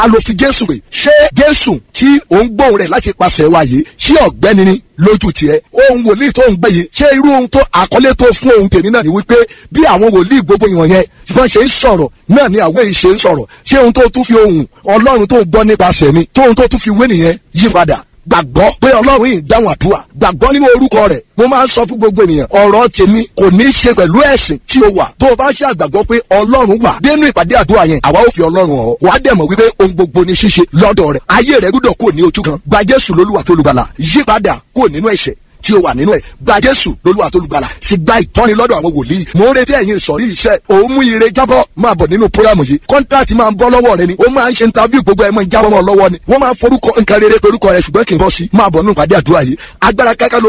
a lò fi jésù rè ṣé jésù tí òun gbóhùn rẹ̀ láti pàṣẹ wa yìí ṣé ọ̀gbẹ́ni ni lójú tiẹ̀ ohun wòlíì tó ń gbé yìí ṣé irú ohun tó àkọlé tó fún ohun tèmi náà ni wípé bí àwọn wòlíì gbogbo ìwọ̀n yẹn wọ́n ṣe ń sọ̀rọ̀ náà ni àwọn èyí ṣe ń sọ̀rọ̀ ṣé ohun tó tún fi ohun ọlọ́run tó ń gbọ́ nípasẹ̀ mi tó ohun tó tún fi wé nìyẹn yí padà gbàgbọ́ pé ọlọ́run yìí dáhùn àdúrà gbàgbọ́ nínú orúkọ rẹ̀ mo máa ń sọ fún gbogbo ènìyàn ọ̀rọ̀ tèmi kò ní í ṣe pẹ̀lú ẹ̀sìn tí o wà tó o bá ṣe àgbàgbọ́ pé ọlọ́run wà dénú ìpàdé àdúrà yẹn àwa ò fi ọlọ́run hàn wàá dẹ̀ mọ̀ wípé ohun gbogbo ní ṣíṣe lọ́dọ̀ rẹ̀ ayé rẹ̀ gbúdọ̀ kúrò ní ojú kan gba jésù lólúwa tó lùgbàlà yípadà kúrò nínú ẹ̀ṣẹ̀ tí o wà nínú ẹ gba jésù lolúwa tó lùgbàlà sì gba ìtọ́ni lọ́dọ̀ àwọn wòlíì mo ń retí ẹ̀yin ìsọ̀rí iṣẹ́ òun mú ire jábọ́ máa bọ̀ nínú programu yìí kọ́ńtàtì máa ń bọ́ lọ́wọ́ rẹ ni ó máa ń ṣe interview gbogbo ẹ̀ máa ń jábọ́ mọ́ lọ́wọ́ ni wọ́n máa ń forúkọ nǹkan rere pé orúkọ rẹ ṣùgbọ́n kì í bọ́ sí máa bọ̀ nínú ìpàdé àdúrà yìí agbára káká ló